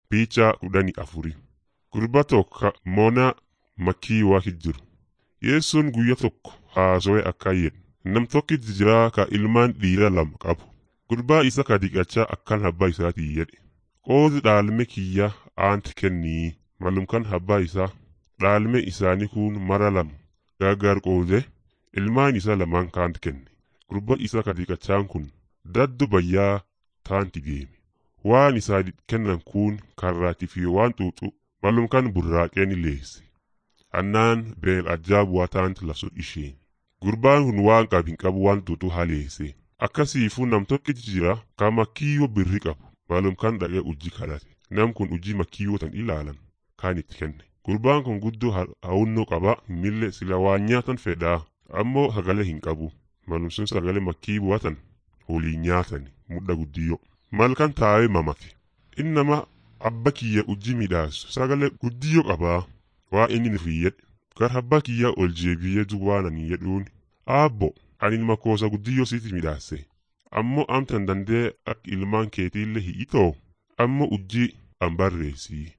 Piichaa kudhanii afuri. Gurba tokko moona makkii waaqit jiru. Yeessoon guyya tokko haasawee akkan jedhe. Nam tokkitti jira ka ilmaan dhiira lama qabu. Gurbaa isa ka dhiqachaa akkan abbaa isaatii jedhe. Qoodi dhaalme kiyya aanti kennii malumkan abbaa isaa dhaalme isaanii kun mara lama gargar qoode ilmaan isaa lamaan kaanti kenne. Gurba isa ka dhiqachaan kun daddu bayyaa taanti deeme. Waan isaa kennan kun karraatii fi waan xuuxu malumkan burraaqeen leesse. Annaan beel ajaabuwaa taanti lasun isheen. Gurbaan kun waan qabin qabu waan xuuxu haleesse. Akkasiifuu nam tokkichi jira ka makkiyyoo birri qabu. Malumkan dhaqee ujji kadhate. Nam kun ujii makkiyyoo tan ilaalan kaan itti kenne. Gurbaan kun guddoo hawunnoo qaba mille sila waan nyaatan fedhaa ammoo sagalee hin qabu. Malumsun sagalee makkii bu'atan waliin nyaatan mudda guddiyoo. Malkan taa'ee mamate. Innama abba kiyya ujji midhaasu sagalee guddiyoo qabaa. Waa inni nuuf jedhe. Gar abbaa kiyya ol jeebiyyee duwwaananii jedhuun. Aabbo ani makoosa guddiyoo siiti midhaase. Ammoo amtan dandee akka ilmaan keetiillee hi'itoo ammoo ujji an barreessii.